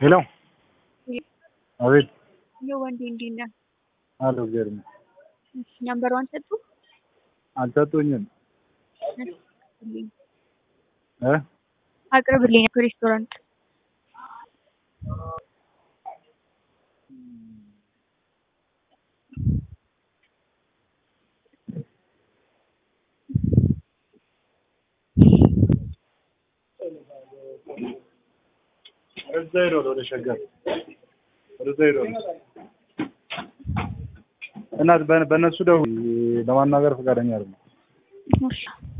ሄሎ አቤት ይኸው ወንዴ እንዴት ነህ? አሎ እግዚአብሔር ይመስገን። እሺ ነምበሯን ሰጡ አልሰጡኝም ልኝ እ አቅርብልኝ ሬስቶራንት ወደዛ ሄዷል ወደ ሸገር ወደዛ ሄዷል እናት በ- በእነሱ ደውል ለማናገር ፈቃደኛ አይደለም እሺ